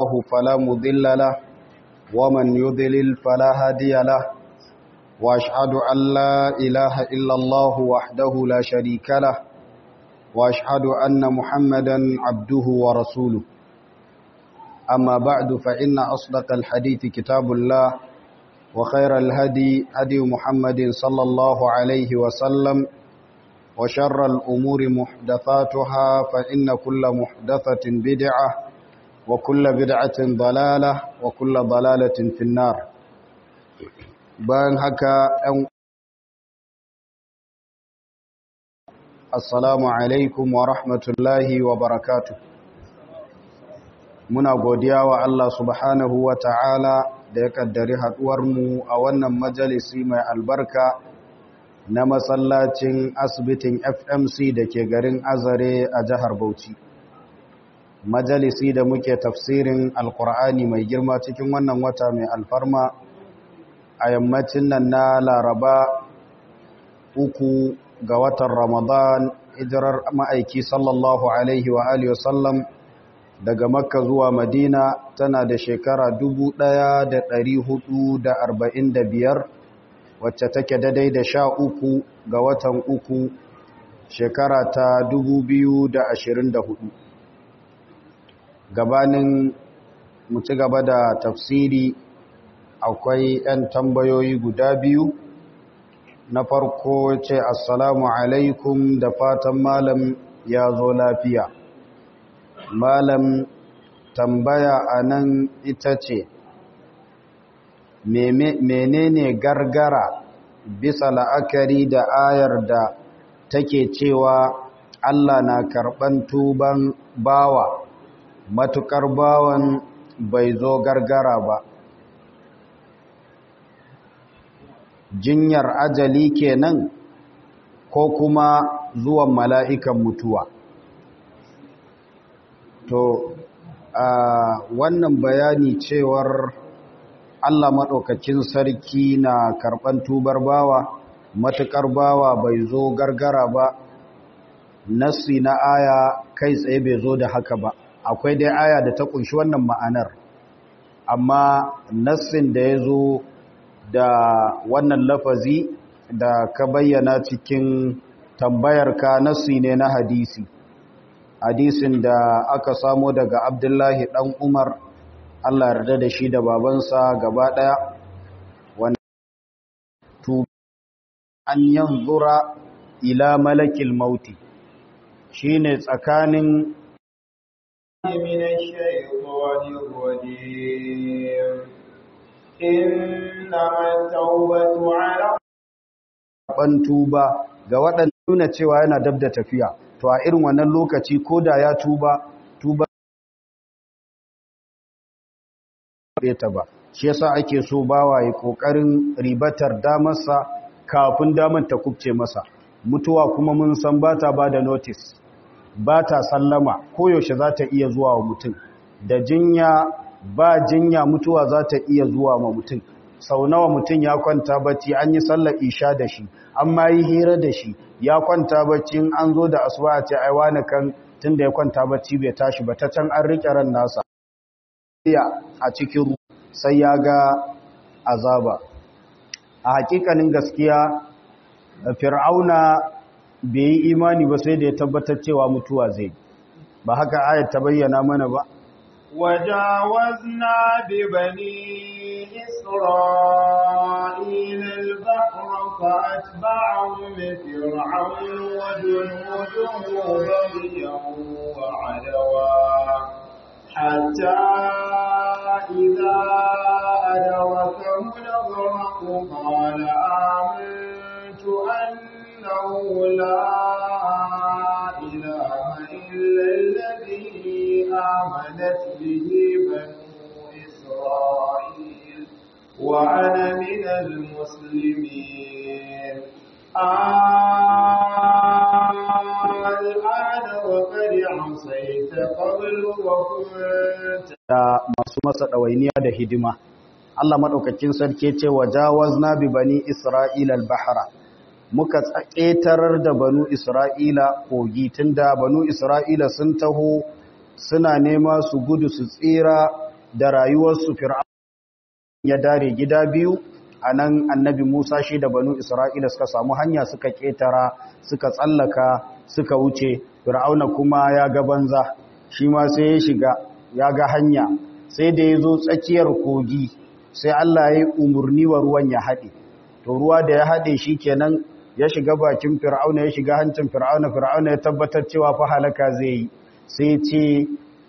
الله فلا مضل له ومن يضلل فلا هادي له وأشهد أن لا إله إلا الله وحده لا شريك له وأشهد أن محمدا عبده ورسوله أما بعد فإن أصدق الحديث كتاب الله وخير الهدي هدي محمد صلى الله عليه وسلم وشر الأمور محدثاتها فإن كل محدثة بدعة وكل بدعة ضلالة وكل ضلالة في النار بان هكا السلام عليكم ورحمة الله وبركاته muna godiya wa Allah subhanahu wa ta'ala da ya kaddari haɗuwarmu a wannan majalisi mai albarka na masallacin asibitin FMC da ke garin Azare a jihar Bauchi. Majalisi da muke tafsirin Alƙur'ani mai girma cikin wannan wata mai alfarma a yammacin nan na Laraba uku ga watan Ramadan hijirar ma'aiki sallallahu Alaihi wa Alihi wasallam daga makka zuwa madina tana da shekara biyar, wacce take daidai da sha uku ga watan uku shekara ta hudu. gabanin mu ci gaba da tafsiri akwai 'yan tambayoyi guda biyu na farko ce assalamu alaikum da fatan malam ya zo lafiya malam tambaya a nan ita ce menene gargara bisa la'akari da ayar da take cewa Allah na karɓan tuban bawa matukar bawan bai zo gargara ba jinyar ajali kenan ko kuma zuwan mala'ikan mutuwa to a wannan bayani cewar Allah maɗaukakin sarki na karɓan tubar bawa matuƙar bawa bai zo gargara ba nassi na aya kai tsaye bai zo da haka ba akwai dai aya da ta ƙunshi wannan ma'anar amma nassin da ya zo da wannan lafazi da ka bayyana cikin tambayarka nassi ne na hadisi hadisin da aka samo daga abdullahi ɗan umar allah yarda da shi da babansa gaba ɗaya wanda an yanzura ila malakil mauti shine tsakanin من الشيطان الرجيم إنما التوبة على tuba ga waɗanda nuna cewa yana dab da tafiya to a irin wannan lokaci ko da ya tuba tuba ta ba shi yasa ake so bawa ya kokarin ribatar damarsa kafin damar ta kubce masa mutuwa kuma mun san bata bada notice bata sallama koyaushe za ta iya zuwa wa mutum da jinya ba jinya mutuwa za ta iya zuwa wa mutum sau nawa mutum ya kwanta bacci an yi sallar isha da shi an ma yi hira da shi ya kwanta bacci an zo da asuba a ce ai wani kan tun da ya kwanta bacci bai tashi ba ta can an riƙe ran nasa a cikin sai ya ga azaba a hakikanin gaskiya fir'auna bai yi imani ba sai da ya tabbatar cewa mutuwa zai ba haka ayat ta bayyana mana ba وجاوزنا ببني إسرائيل البحر فأتبعهم فرعون وجنوده بغيا وعدوا حتى إذا أدركه الغرق قال آمنت أنه لا إله إلا الذي آمنت به بنو إسرائيل وأنا من المسلمين الآن وقد عصيت قبل وكنت da masu masa ɗawainiya da hidima Allah maɗaukakin sarki ce wa jawazna bi bani Isra'ila al-bahra muka ƙetarar da banu Isra'ila kogi tunda banu Isra'ila sun taho suna nema su gudu su tsira da rayuwarsu fir'auna ya dare gida biyu a nan annabi musa shi da banu isra'ila suka samu hanya suka ketara suka tsallaka suka wuce fir'auna kuma ya ga banza shi ma sai ya shiga ya ga hanya sai da ya zo tsakiyar kogi sai allah ya yi umarni wa ruwan ya haɗe to ruwa da ya haɗe shi kenan ya shiga bakin fir'auna ya shiga hancin fir'auna fir'auna ya tabbatar cewa fa halaka zai yi sai ce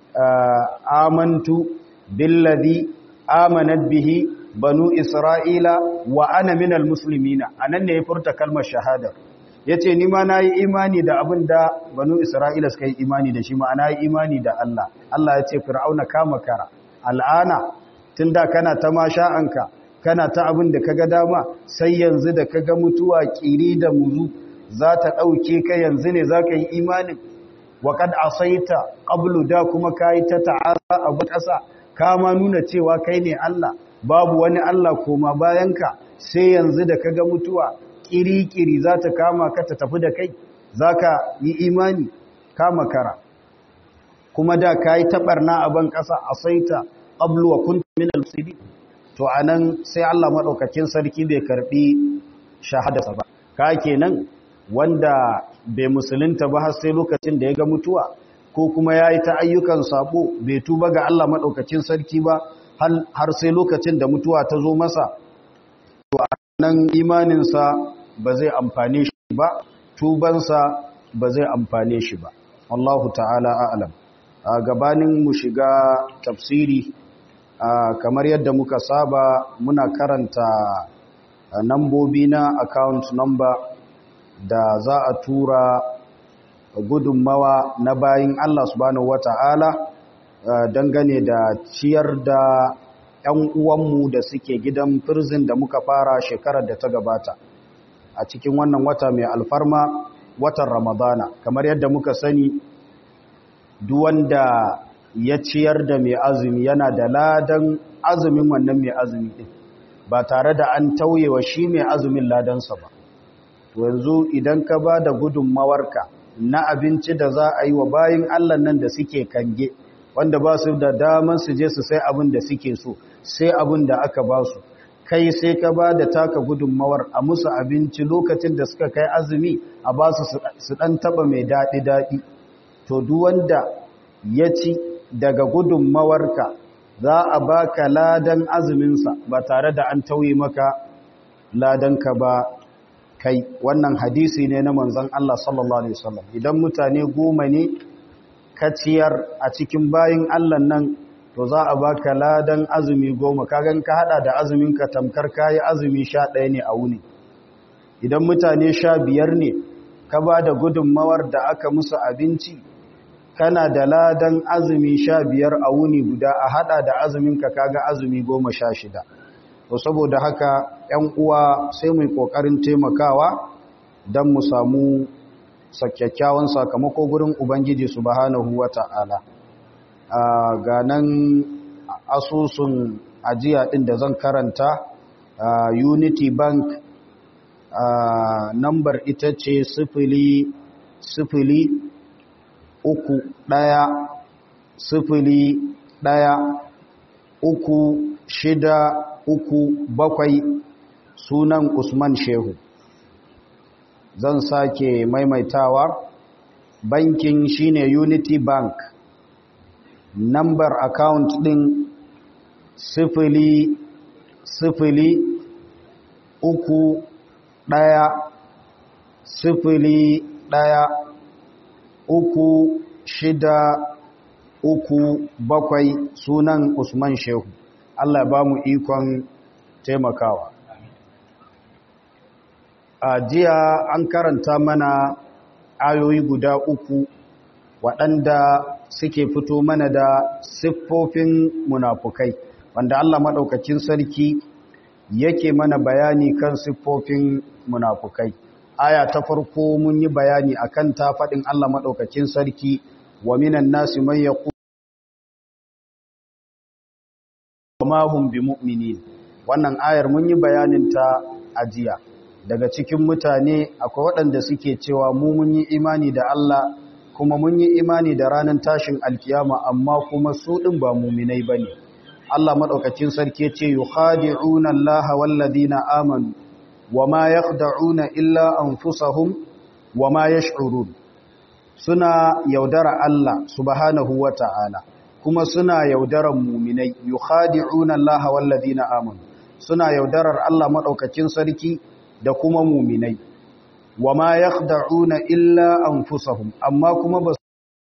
amantu billadhi amanat bihi banu isra'ila wa ana minal muslimina anan ne ya furta kalmar shahada yace ni ma nayi imani da abin da banu isra'ila suka yi imani da shi ma ana yi imani da Allah Allah ya ce fir'auna kama kara al'ana tunda kana ta masha'anka kana ta abin da kaga dama sai yanzu da kaga mutuwa kiri da muzu za ta dauke ka yanzu ne zaka yi imanin wa kad asaita qablu da kuma kai ta ta'ala abu kasa kama nuna cewa kai ne Allah babu wani Allah koma bayanka sai yanzu da kaga mutuwa kiri-kiri za ta kama ka ta tafi da kai za ka yi imani kama kara kuma da ka yi taɓarna a ban ƙasa a saita ƙabluwa kuntu min al-musidi to a nan sai Allah maɗaukakin sarki bai karɓi shahadasa ba ka kenan wanda bai musulunta ba har sai lokacin da ya ga mutuwa ko kuma ya yi ta ayyukan sabo bai tuba ga Allah maɗaukakin sarki ba har sai lokacin da mutuwa ta zo masa to a nan imaninsa ba zai amfane shi ba tubansa ba zai amfane shi ba Allahu ta'ala a'lam a gabanin mu shiga tafsiri kamar yadda muka saba muna karanta nambobi na account number da za a tura gudunmawa na bayin Allah subhanahu wata'ala dangane da ciyar da 'yan uwanmu da suke gidan firzin da muka fara shekarar da ta gabata a cikin wannan wata mai alfarma watan ramadana kamar yadda muka sani duwanda ya ciyar da mai azumi yana da ladan azumin wannan mai azumi ɗin ba tare da an tauyewa shi mai azumin ladansa ba to yanzu idan ka ba da gudunmawarka na abinci da za a yi wa bayin allah nan da suke kange wanda ba su da daman su je su sai abin da suke so sai abin da aka ba su kai sai ka ba da taka gudunmawar a musu abinci lokacin da suka kai azumi a ba su su ɗan taɓa mai daɗi-daɗi to wanda ya ci daga gudunmawarka za a ba ka ladan azuminsa ba tare da an tauye maka ladanka ba kai wannan hadisi ne na manzon Allah sallallahu Alaihi wasallam idan mutane goma ne kaciyar a cikin bayin Allah nan to za a baka ladan azumi goma kagan ka hada da azumin ka tamkar kayi azumi sha ɗaya ne a wuni idan mutane sha biyar ne ka ba da gudunmawar da aka musu abinci kana da ladan azumi sha biyar a wuni guda a hada da azumin ka kaga azumi goma sha shida to saboda haka ‘yan uwa sai mu yi ƙoƙarin taimakawa don mu samu kyakkyawan sakamako gurin Ubangiji subhanahu wa ta'ala. Ga nan asusun ajiya ɗin da zan karanta Unity Bank nambar ita ce sifili sifili uku ɗaya sifili ɗaya uku shida uku bakwai sunan Usman Shehu. zan sake maimaitawa bankin shine unity bank number account din sifili sifili uku ɗaya sifili ɗaya uku shida uku bakwai sunan usman shehu allah ba mu ikon taimakawa a jiya an karanta mana ayoyi guda uku waɗanda suke fito mana da siffofin munafukai wanda Allah maɗaukakin sarki yake mana bayani kan siffofin munafukai aya ta farko mun yi bayani akan ta faɗin Allah maɗaukakin sarki wa minan nasi man yaqulu ma hum bimu'minin wannan ayar mun yi bayanin ta a jiya daga cikin mutane akwai waɗanda suke cewa mu mun yi imani da Allah kuma mun yi imani da ranar tashin alkiyama amma kuma su ɗin ba muminai ba ne Allah madaukakin sarki ce yukhadi'una Allah wallazina amanu wama yakhda'una illa anfusahum wama yash'urun suna yaudara Allah subhanahu wata'ala kuma suna yaudaran muminai yukhadi'una Allah wallazina amanu suna yaudarar Allah madaukakin sarki da kuma muminai wama yakhda'una illa anfusahum amma kuma ba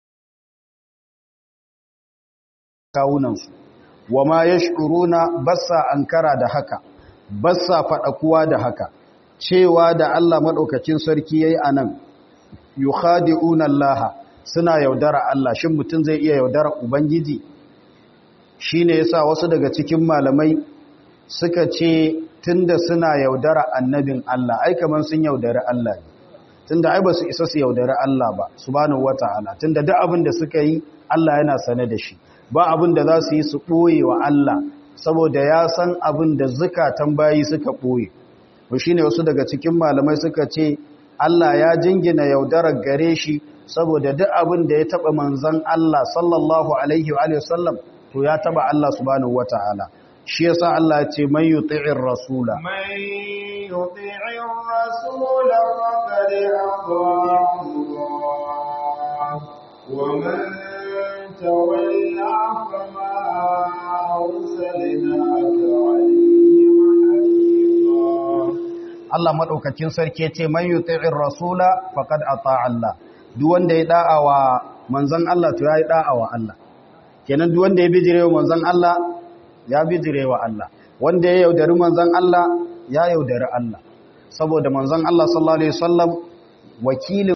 kawunansu wama yash'uruna bassa ankara da haka bassa kuwa da haka cewa da Allah madaukakin sarki yayi anan yukhadi'una Allah suna yaudara Allah shin mutum zai iya yaudara ubangiji shine yasa wasu daga cikin malamai suka ce tunda suna yaudara annabin Allah ai kaman sun yaudari Allah ne tunda ai ba su isa su yaudari Allah ba subhanahu wataala tunda duk abin da suka yi Allah yana sane da shi ba abin da za su yi su ɓoye wa Allah saboda ya san abin da zukatan bayi suka ɓoye to shine wasu daga cikin malamai suka ce Allah ya jingina yaudarar gare shi saboda duk abin da ya taɓa manzon Allah sallallahu alaihi wa sallam to ya taɓa Allah subhanahu wataala shi yasa Allah ya ce man yuti'ir rasula man yuti'ir rasula faqad ata Allah wa man tawalla fama arsalnaka alayhim hafiza Allah madaukakin sarki ya ce man yuti'ir rasula faqad ata Allah duk wanda ya da'a wa manzon Allah to yayi da'a wa Allah kenan duk wanda ya bijire wa manzon Allah ya bijire wa Allah wanda ya yaudari manzan Allah ya yaudari Allah saboda manzan Allah sallallahu alaihi wasallam wakilin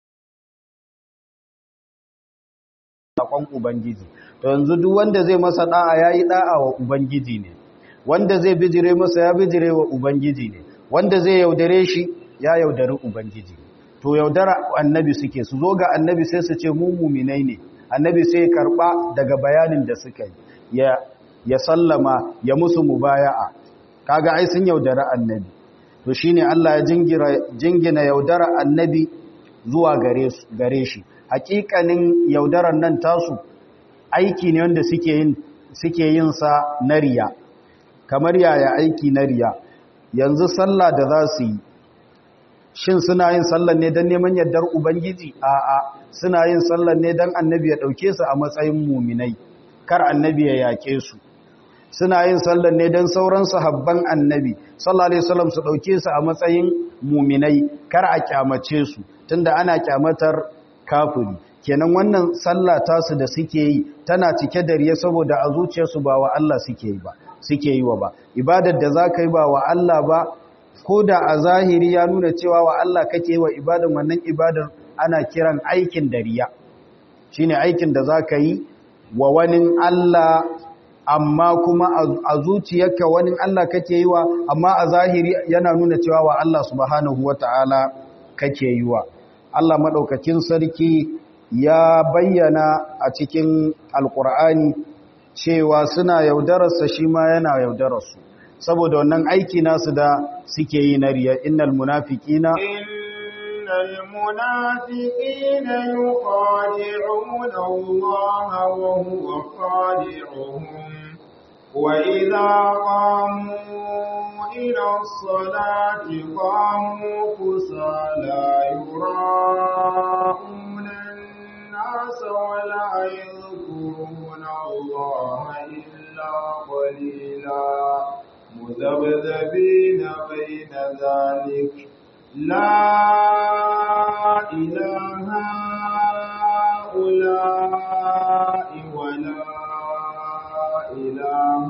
sakon ubangiji to yanzu duk wanda zai masa da'a yayi da'a wa ubangiji ne wanda zai bijire masa ya bijire wa ubangiji ne wanda zai yaudare shi ya yaudari ubangiji to yaudara annabi suke su zo ga annabi sai su ce mu muminai ne annabi sai karba daga bayanin da suka yi ya ya sallama ya musu mubaya'a kaga ai sun yaudara annabi to shine Allah ya jingira jingina yaudara annabi zuwa gare su gare shi hakikanin yaudaran nan tasu aiki ne wanda suke yin suke yin sa na riya kamar yaya aiki na riya yanzu sallah da za su yi shin suna yin sallah ne don neman yardar ubangiji a'a suna yin sallah ne don annabi ya dauke su a matsayin muminai kar annabi ya yake su suna yin sallar ne don sauran sahabban annabi sallallahu alaihi wasallam su dauke su a matsayin muminai kar a kyamace su tunda ana kyamatar kafiri kenan wannan sallah tasu da suke yi tana cike da riya saboda a zuciyarsu ba wa Allah suke yi ba suke yi wa ba ibadar da zaka yi ba wa Allah ba ko da a zahiri ya nuna cewa wa Allah kake yi wa ibadar wannan ibadar ana kiran aikin da riya shine aikin da zaka yi wa wani Allah amma kuma a zuciyarka wani Allah kake yi wa amma a zahiri yana nuna cewa wa Allah subhanahu wata'ala kake yi wa Allah madaukakin sarki ya bayyana a cikin alkur'ani cewa suna yaudararsa shi ma yana yaudararsu saboda wannan aiki nasu da suke yi na riya innal munafiqina innal munafiqina yuqadi'una Allah wa huwa qadi'uhum وإذا قاموا إلى الصلاة قاموا كسالى يراءون الناس ولا يذكرون الله إلا قليلا مذبذبين بين ذلك لا إله هؤلاء ولا إله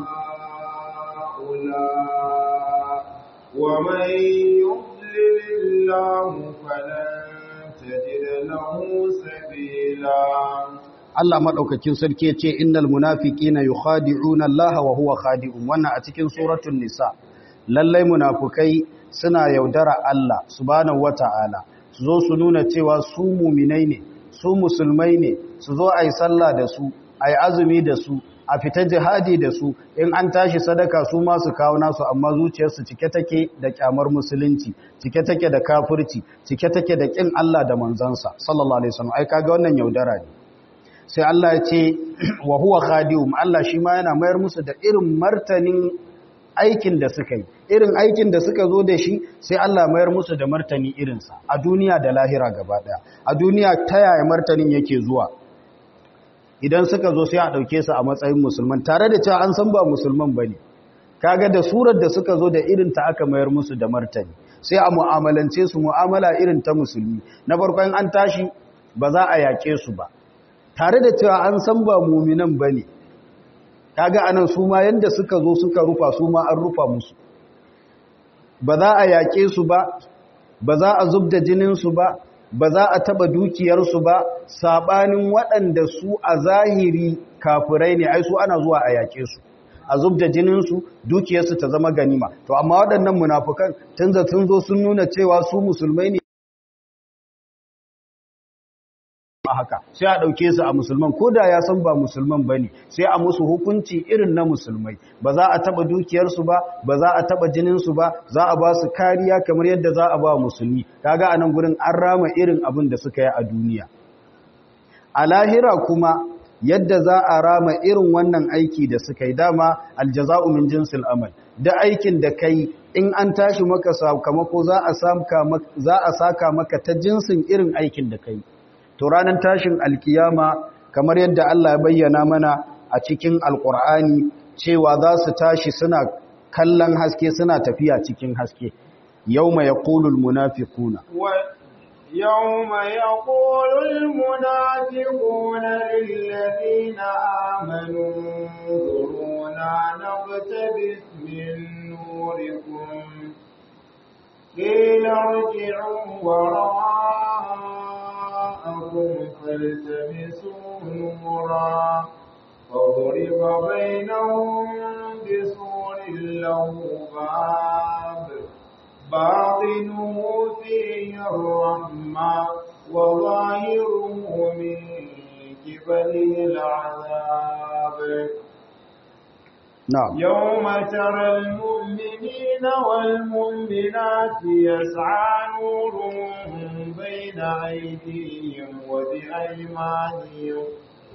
هؤلاء ومن يضلل الله فلن تجد له سبيلا Allah madaukakin sarki yace innal munafiqina yukhadi'una Allah wa huwa khadi'un wannan a cikin suratul nisa lallai munafukai suna yaudara Allah subhanahu wata'ala su zo su nuna cewa su muminai ne su musulmai ne su zo ayi sallah da su ayi azumi da su a fita jihadi da su in an tashi sadaka su ma su kawo nasu amma zuciyarsu cike take da kyamar musulunci cike take da kafirci cike take da kin Allah da manzansa sallallahu alaihi wasallam ai kaga wannan yaudara ne sai Allah ya ce wa huwa khadium Allah shi ma yana mayar musu da irin martanin aikin da suka yi irin aikin da suka zo da shi sai Allah mayar musu da martani irinsa a duniya da lahira gaba daya a duniya ta yaya martanin yake zuwa idan suka zo sai a ɗauke su a matsayin musulman tare da cewa an san ba musulman ba ne kaga da surar da suka zo da irin ta aka mayar musu da martani sai a mu'amalance su mu'amala irin ta musulmi na farkon an tashi ba za a yaƙe su ba tare da cewa an san ba muminan ba ne kaga anan su ma yanda suka zo suka rufa su ma an rufa musu ba za a yaƙe su ba ba za a zub da jininsu ba ba za a taba dukiyarsu ba sabanin waɗanda su a zahiri kafirai ne ai su ana zuwa a yaƙe su a zub da jininsu dukiyarsu ta zama ganima to amma waɗannan munafukan tun sun zo sun nuna cewa su musulmai ne haka sai a ɗauke su a musulman ko da ya san ba musulman ba ne sai a musu hukunci irin na musulmai ba za a taɓa dukiyarsu ba ba za a taɓa jininsu ba za a ba su kariya kamar yadda za a ba musulmi kaga a nan gurin an rama irin abin da suka yi a duniya a lahira kuma yadda za a rama irin wannan aiki da suka yi dama aljaza'u min jinsil amal da aikin da kai in an tashi maka sakamako za a saka maka ta jinsin irin aikin da kai to ranar tashin alkiyama kamar yadda Allah ya bayyana mana a cikin alkur'ani cewa za su tashi suna kallon haske suna tafiya cikin haske yawma yaqulul munafiquna يوم يقول المنافقون للذين آمنوا انظرونا نقتبس من نوركم قيل ارجعوا وراءكم فالتمسوا نورا فضرب بينهم بسور له باب باطنه فيه الرحمة وظاهره من قبله العذاب نعم يوم ترى المؤمنين والمؤمنات يسعى نورهم بين أيديهم وبأيمانهم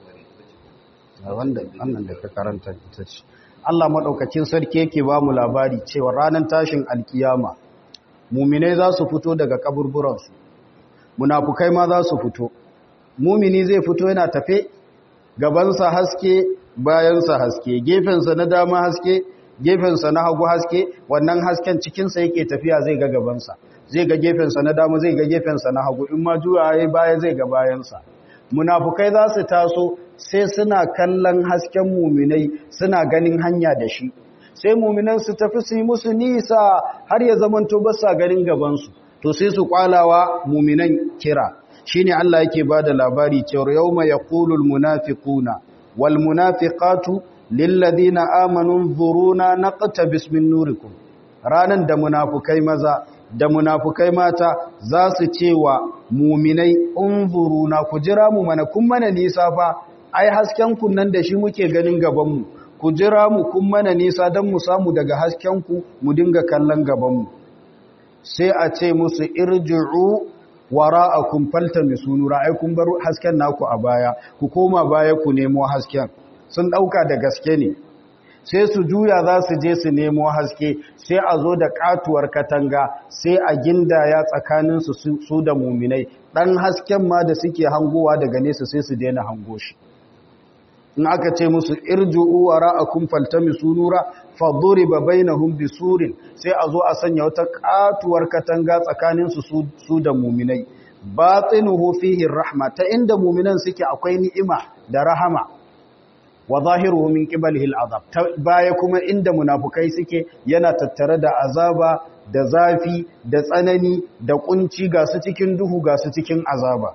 wannan da ka karanta ita ce Allah maɗaukakin sarki yake ba mu labari cewa ranar tashin alkiyama muminai za su fito daga kaburburansu munafukai ma za su fito mumini zai fito yana tafe gabansa haske bayansa haske gefensa na dama haske gefensa na hagu haske wannan hasken cikinsa yake tafiya zai ga gabansa zai ga gefensa na dama zai ga gefensa na hagu in ma juya ya baya zai ga bayansa munafukai za su taso sai suna kallon hasken muminai suna ganin hanya da shi sai muminan su tafi su yi musu nisa har ya zamanto ba sa ganin gabansu to sai su kwalawa muminan kira shine Allah yake bada labari cewa yawma yaqulul munafiquna wal munafiqatu lil ladina amanu dhuruna naqtabis min nurikum ranan da munafukai maza da munafukai mata za su cewa muminai unzuruna ku jira mu mana kun mana nisa fa ai hasken kun nan da shi muke ganin gaban mu ku jira mu kun mana nisa don mu samu daga hasken ku mu dinga kallon gaban mu sai a ce musu irji'u wara'akum faltamisu nura ai kun bar hasken naku a baya ku koma baya ku nemo hasken sun dauka da gaske ne sai su juya za su je su nemo haske sai a zo da katuwar katanga sai a gindaya tsakaninsu su da muminai ɗan hasken ma da suke hangowa daga nesa sai su daina hango shi in aka ce musu irju'u wara'akum faltamisu nura faduriba bainahum bisurin sai a zo a sanya wata katuwar katanga tsakaninsu su da muminai batinuhu fihi rahma ta inda muminan suke akwai ni'ima da rahama wa zahiruhu min qibalihi al'azab baya kuma inda munafukai suke yana tattare da azaba da zafi da tsanani da kunci ga su cikin duhu ga su cikin azaba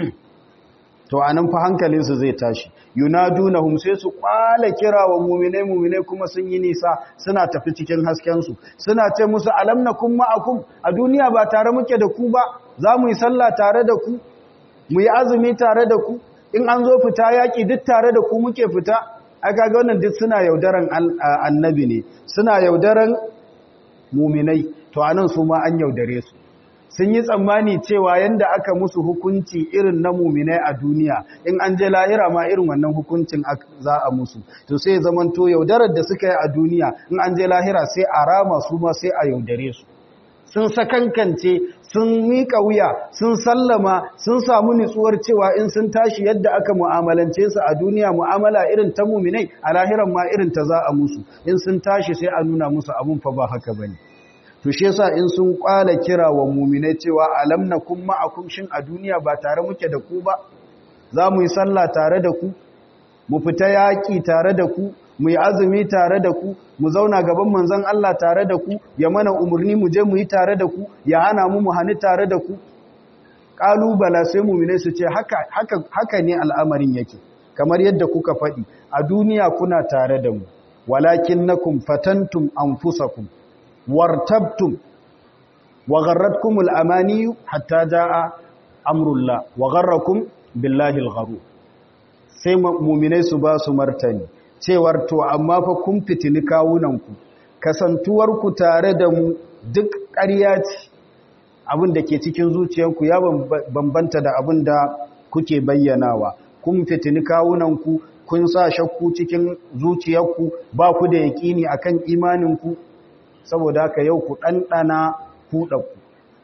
to anan fa hankalinsu zai tashi yunadunahum sai su kwala kira wa mu'minai mu'minai kuma sun yi nisa suna tafi cikin hasken su suna ce musu alam nakum ma'akum a duniya ba tare muke da ku ba za mu yi sallah tare da ku mu yi azumi tare da ku in an zo fita yaƙi duk tare da ku muke fita aka ga wannan duk suna yaudaran annabi ne suna yaudaran muminai to anan su ma an yaudare su sun yi tsammani cewa yanda aka musu hukunci irin na muminai a duniya in an je lahira ma irin wannan hukuncin za a musu to sai zamanto yaudarar da suka yi a duniya in an je lahira sai a rama su ma sai a yaudare su sun sakankance sun miƙa wuya sun sallama sun samu nutsuwar cewa in sun tashi yadda aka mu'amalance su a duniya mu'amala irin ta muminai a lahiran ma irin ta za a musu in sun tashi sai a nuna musu abun fa ba haka bane to shi yasa in sun kwala kira wa muminai cewa alam nakum ma'akum shin a duniya ba tare muke da ku ba za mu yi sallah tare da ku mu fita yaƙi tare da ku mu yi azumi tare da ku mu zauna gaban manzon Allah tare da ku ya mana umarni mu je mu yi tare da ku ya hana mu mu hani tare da ku kalubala sai muminai su ce haka haka haka ne al'amarin yake kamar yadda kuka faɗi a duniya kuna tare da mu walakinnakum fatantum anfusakum wartabtum wa gharratkumul amaniyu hatta jaa amrullah wa gharrakum billahi al sai muminai su ba su martani cewar to amma fa kun fitini kawunanku kasantuwarku tare da mu duk ƙarya ce abin da ke cikin zuciyarku ya bambanta da abin da kuke bayyanawa kun fitini kawunanku kun sa shakku cikin zuciyarku ba ku da yaƙini akan imaninku saboda haka yau ku ɗanɗana kuɗaku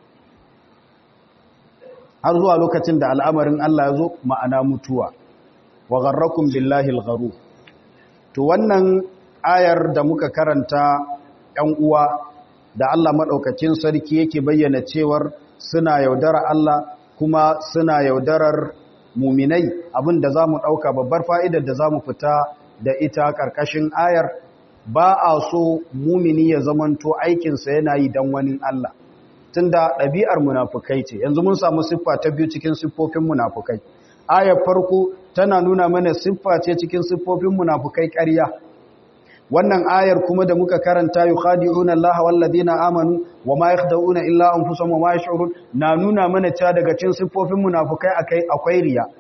har zuwa lokacin da al'amarin Allah ya zo ma'ana mutuwa wa gharrakum billahi al to wannan ayar da muka karanta ‘yan uwa da Allah maɗaukakin sarki yake bayyana cewar suna yaudara Allah kuma suna yaudarar muminai abin da za mu ɗauka babbar fa'idar da za mu fita da ita ƙarƙashin ayar ba a so mumini ya zamanto aikinsa yana yi don wani Allah tun da ɗabi'ar munafukai ce yanzu mun samu siffa ta biyu cikin siffofin munafukai ayar farko tana nuna mana siffa ce cikin siffofin munafukai ƙarya wannan ayar kuma da muka karanta yukhadi'una Allah wal ladina amanu wama yakhda'una illa anfusahum wama yash'urun na nuna mana cewa daga cikin siffofin munafukai akai akwai riya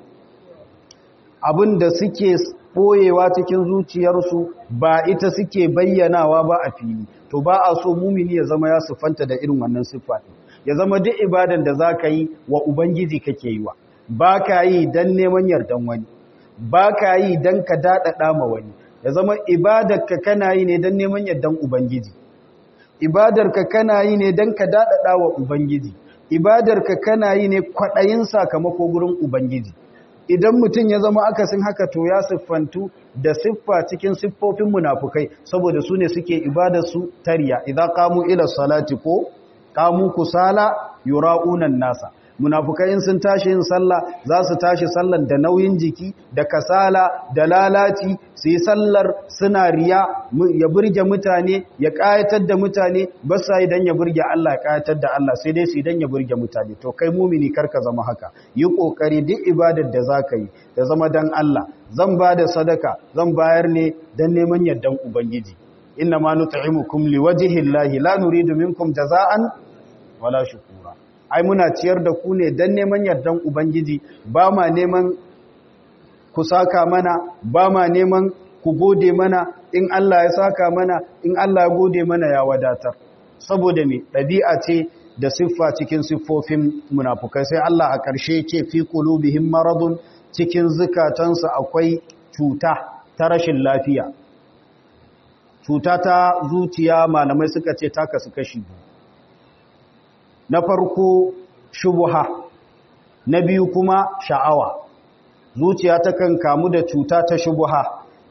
abinda suke boyewa cikin zuciyarsu ba ita suke bayyanawa ba a fili to ba a so mumini ya zama ya siffanta da irin wannan siffa ya zama duk ibadan da zaka yi wa ubangiji kake yi wa ba ka yi don neman yardan wani ba ka yi don ka daɗaɗa ma wani ya zama ibadarka kana yi ne don neman yardan ubangiji ibadarka kana yi ne don ka daɗaɗa wa ubangiji ibadarka kana yi ne kwaɗayin sakamako gurin ubangiji idan mutum ya zama akasin haka to ya siffantu da siffa cikin siffofin munafukai saboda su ne suke ibadarsu tariya idan kamu ila salati ko kamu kusala yura'unan nasa munafukai sun tashi yin sallah za su tashi sallar da nauyin jiki da kasala da lalaci su yi sallar suna riya ya burge mutane ya kayatar da mutane ba sa idan ya burge Allah ya kayatar da Allah sai dai su idan ya burge mutane to kai mumini karka zama haka yi kokari duk ibadar da zaka yi da zama dan Allah zan ba da sadaka zan bayar ne dan neman yardan ubangiji inna ma nut'imukum liwajhi llahi la nuridu minkum jaza'an wala shukura ai muna ciyar da ku ne don neman yardan Ubangiji ba ma neman ku saka mana ba ma neman ku gode mana in Allah ya saka mana in Allah ya gode mana ya wadatar saboda me ɗabi'a ce da siffa cikin siffofin munafukai sai Allah a ƙarshe ce fi qulubihim maradun cikin zukatansu akwai cuta ta rashin lafiya cuta ta zuciya malamai suka ce ta kasu kashi biyu na farko shubuha na biyu kuma sha'awa zuciya takan kamu da cuta ta shubuha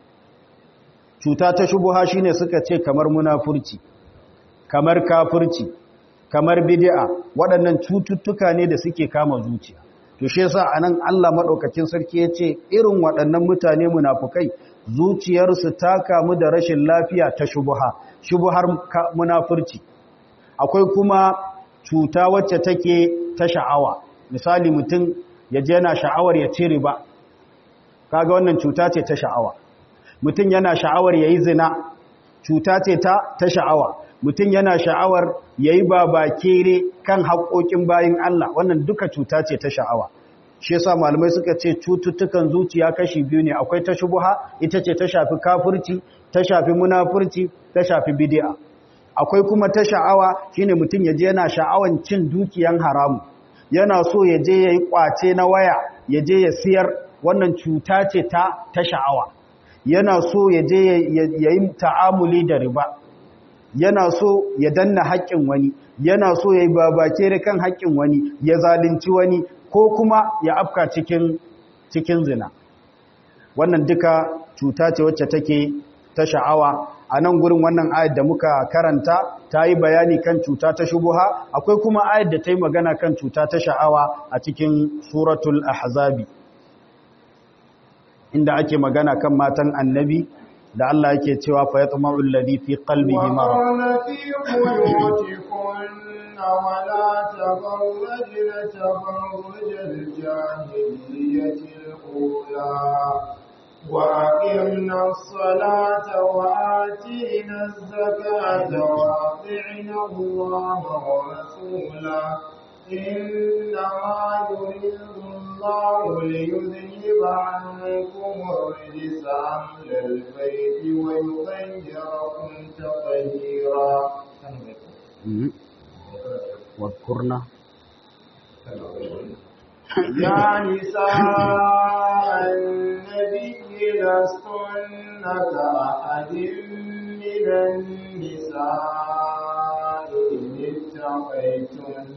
cuta ta shubuha shine suka ce kamar munafurci kamar kafurci kamar bid'a waɗannan cututtuka ne da suke kama zuciya to shi yasa anan Allah madaukakin sarki yace irin waɗannan mutane munafukai zuciyarsu ta kamu da rashin lafiya ta shubuha shubuhar munafurci akwai kuma cuta wacce take ta sha'awa misali mutum ya je yana sha'awar ya ci riba kaga wannan cuta ce ta sha'awa mutum yana sha'awar yayi zina cuta ce ta ta sha'awa mutum yana sha'awar yayi babakere kan haƙoƙin bayin Allah wannan duka cuta ce ta sha'awa shi yasa malamai suka ce cututtukan zuciya kashi biyu ne akwai ta shubuha ita ce ta shafi kafirci ta shafi munafurci ta shafi bid'a akwai kuma ta sha'awa shine mutum ya je yana sha'awan cin dukiyan haramu yana so ya je ya yi kwace na waya ya je ya siyar wannan cuta ce ta ta sha'awa yana so ya je ya yi ta'amuli da riba yana so ya danna haƙƙin wani yana so ya yi babake kan haƙƙin wani ya zalunci wani ko kuma ya afka cikin cikin zina wannan duka cuta ce wacce take ta sha'awa a nan gurin wannan ayat da muka karanta ta yi bayani kan cuta ta shubuha akwai kuma ayat da ta yi magana kan cuta ta sha'awa a cikin suratul ahzabi inda ake magana kan matan annabi da Allah yake cewa fa yatma'u alladhi fi qalbihi marad ولا تبرجن تبرج الجاهلية الأولى وأقمنا الصلاة وآتينا الزكاة وأطعنا الله ورسوله إنما يريد الله ليذهب عنكم الرجس أهل البيت ويطهركم تطهيرا واذكرنا يا نساء النبي لستن كأحد من النساء إن اتقيتن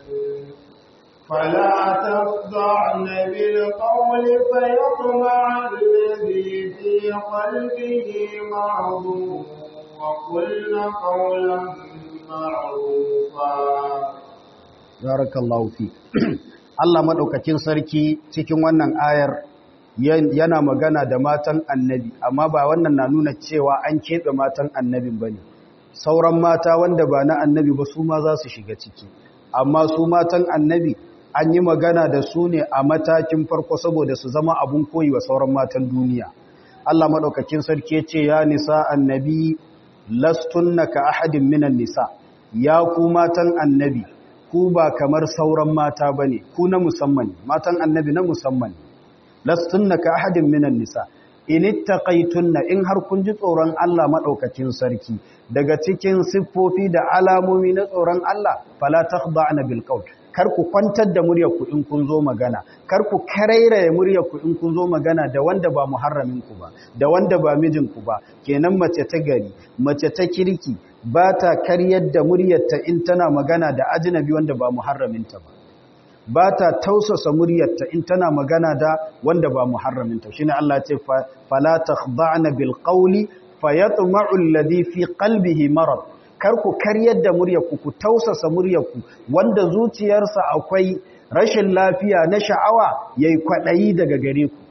فلا تخضعن بالقول فيطمع الذي في قلبه مرض وقلن قولا معروفا بارك الله فيك Allah maɗaukakin sarki cikin wannan ayar yana magana da matan annabi amma ba wannan na nuna cewa an keɓe matan annabin ba ne sauran mata wanda ba na annabi ba su ma za su shiga ciki amma su matan annabi an yi magana da su ne a matakin farko saboda su zama abun koyi wa sauran matan duniya Allah maɗaukakin sarki ce ya nisa annabi lastunna ka ahadin minan nisa ya ku matan annabi ku ba kamar sauran mata ba ne ku na musamman matan annabi na musamman lastunna ka ahadin minan nisa in ittaqaytunna in har kun ji tsoron Allah madaukakin sarki daga cikin siffofi da alamomi na tsoron Allah fala takhda'na bil qawl kar ku kwantar da muryar ku in kun zo magana kar ku karairaye muryar ku in kun zo magana da wanda ba muharramin ku ba da wanda ba mijin ku ba kenan mace ta gari mace ta kirki ba ta karyar da muryarta in tana magana da ajnabi wanda ba muharraminta ba ba ta tausasa muryarta in tana magana da wanda ba muharraminta shine Allah ya ce fala takhda'na bil qawli fayatma'u alladhi fi qalbihi marad kar ku karyar da muryarku ku tausasa muryarku wanda zuciyarsa akwai rashin lafiya na sha'awa yayi kwadayi daga gare ku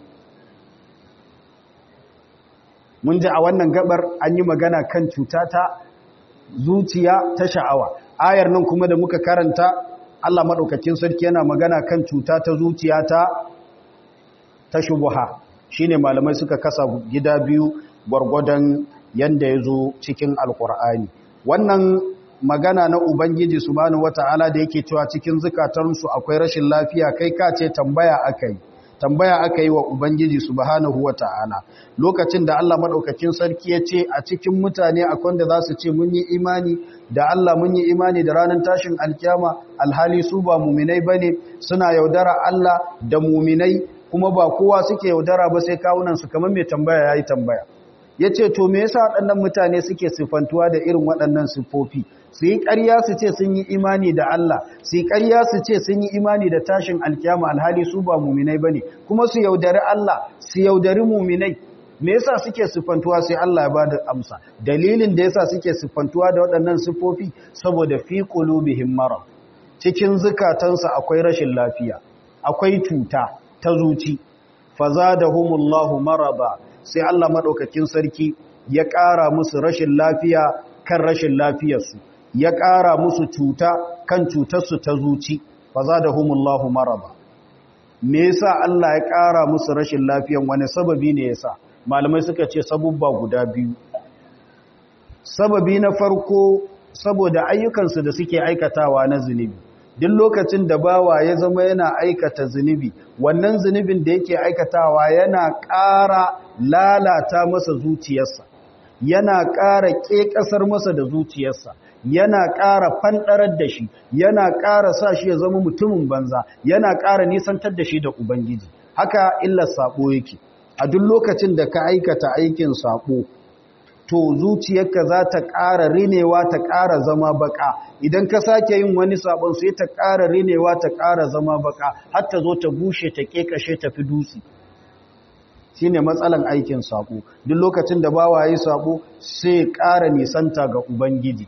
mun ji a wannan gabar an yi magana kan cuta ta zuciya ta sha'awa ayar nan kuma da muka karanta Allah maɗaukakin sarki yana magana kan cuta ta zuciya ta ta shubuha shine malamai suka kasa gida biyu gwargwadon yanda ya zo cikin alkur'ani wannan magana na ubangiji subhanahu wata'ala da yake cewa cikin zukatansu akwai rashin lafiya kai ka ce tambaya akai tambaya aka yi wa ubangiji subhanahu wata'ala lokacin da Allah madaukakin sarki ya ce a cikin mutane akwai da za su ce mun yi imani da Allah mun yi imani da ranar tashin alkiyama alhali su ba muminai bane suna yaudara Allah da muminai kuma ba kowa suke yaudara ba sai kawunan su kamar mai tambaya yayi tambaya yace to me yasa waɗannan mutane suke sifantuwa da irin waɗannan sifofi su yi ƙarya su ce sun yi imani da Allah su yi ƙarya su ce sun yi imani da tashin alkiyama alhali su ba muminai ba ne kuma su yaudari Allah su yaudari muminai me yasa suke siffantuwa sai Allah ya bada amsa dalilin da yasa suke siffantuwa da waɗannan siffofi saboda fi qulubihim marad cikin zukatansu akwai rashin lafiya akwai cuta ta zuci fazadahumullahu maraba sai Allah madaukakin sarki ya ƙara musu rashin lafiya kan rashin lafiyarsu ya ƙara musu cuta kan cutarsu ta zuci fa za da humullahu maraba me yasa Allah ya ƙara musu rashin lafiyan wani sababi ne yasa malamai suka ce sabubba guda biyu sababi na farko saboda ayyukansu da suke aikatawa na zunubi duk lokacin da bawa ya zama yana aikata zunubi wannan zunubin da yake aikatawa yana ƙara lalata masa zuciyarsa yana ƙara ƙeƙasar masa da zuciyarsa yana ƙara fanɗarar da shi yana ƙara sa shi ya zama mutumin banza yana ƙara nisantar da shi da ubangiji haka illar saɓo yake a duk lokacin da ka aikata aikin saɓo to zuciyarka za ta ƙara rinewa ta ƙara zama baka idan ka sake yin wani sabon sai ta ƙara rinewa ta ƙara zama baka har ta zo ta bushe ta ƙeƙashe ta fi dutse shine matsalan aikin sabo duk lokacin da bawa yi sabo sai ƙara nisanta ga ubangiji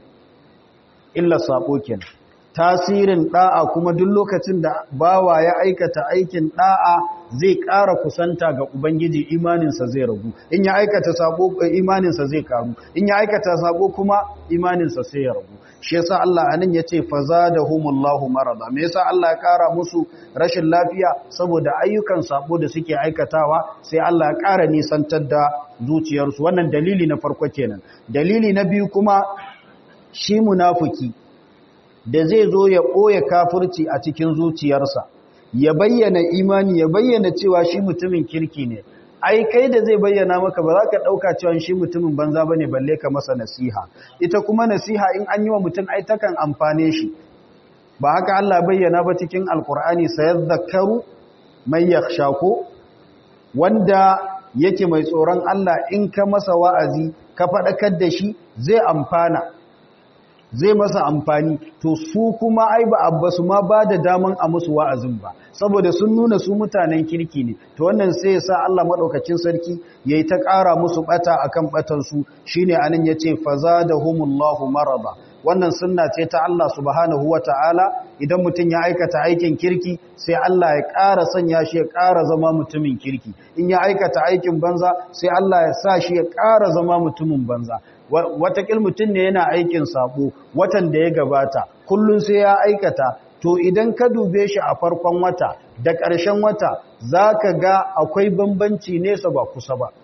illa sabo kenan tasirin da'a kuma duk lokacin da bawa ya aikata aikin da'a zai ƙara kusanta ga ubangiji imaninsa zai ragu in ya aikata sabo imaninsa zai karu in ya aikata sabo kuma imaninsa sai ya ragu shi yasa Allah anan yace fazadahumullahu marada me yasa Allah ya ƙara musu rashin lafiya saboda ayyukan sabo da suke aikatawa sai Allah ya ƙara nisantar da zuciyarsu wannan dalili na farko kenan dalili na biyu kuma shi munafiki da zai zo ya ɓoye kafirci a cikin zuciyarsa ya bayyana imani ya bayyana cewa shi mutumin kirki ne ai kai da zai bayyana maka ba za ka ɗauka cewa shi mutumin banza ba ne balle ka masa nasiha ita kuma nasiha in an yi wa mutum ai takan amfane shi ba haka Allah bayyana ba cikin alkur'ani sayar zakaru mai yaksha ko wanda yake mai tsoron Allah in ka masa wa'azi ka faɗakar da shi zai amfana zai masa amfani to su kuma ai ba abba su ma ba da daman a musu wa'azin ba saboda sun nuna su mutanen kirki ne to wannan sai ya sa Allah madaukakin sarki yayi ta ƙara musu bata akan batan su shine anan yace fazadahumullahu marada wannan sunna ce ta Allah subhanahu wataala idan mutum ya aikata aikin kirki sai Allah ya ƙara sanya shi ya ƙara zama mutumin kirki in ya aikata aikin banza sai Allah ya sa shi ya ƙara zama mutumin banza watakil mutum ne yana aikin sabo watan da ya gabata kullum sai ya aikata to idan ka dube shi a farkon wata da ƙarshen wata za ka ga akwai bambanci nesa ba kusa ba